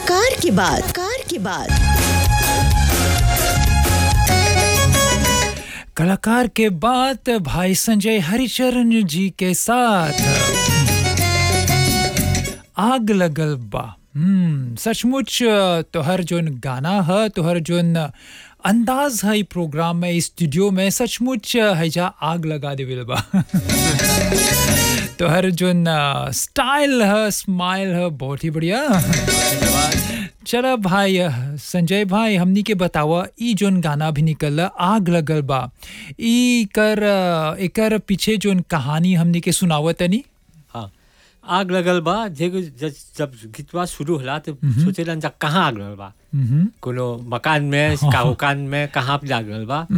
कलाकार के बाद कार के बाद कलाकार के बाद भाई संजय हरिचरण जी के साथ आग लगल बा हम्म सचमुच तोहर जोन गाना है तोहर जोन अंदाज है ई प्रोग्राम में इस स्टूडियो में सचमुच हैजा आग लगा देविल बा तोहर जोन स्टाइल है स्माइल है बहुत ही बढ़िया चला भाई संजय भाई हमनी के बतावा ई जोन गाना भी निकल आग लगल बा ई कर एकर पीछे जोन कहानी हमनी के सुनावत तनी हाँ आग लगल बा जेगो जब जब गीतवा शुरू होला तो सोचेलन जा कहाँ आग लगल बा हम्म कोनो मकान में काहुकान में कहाँ पे आग लगल बा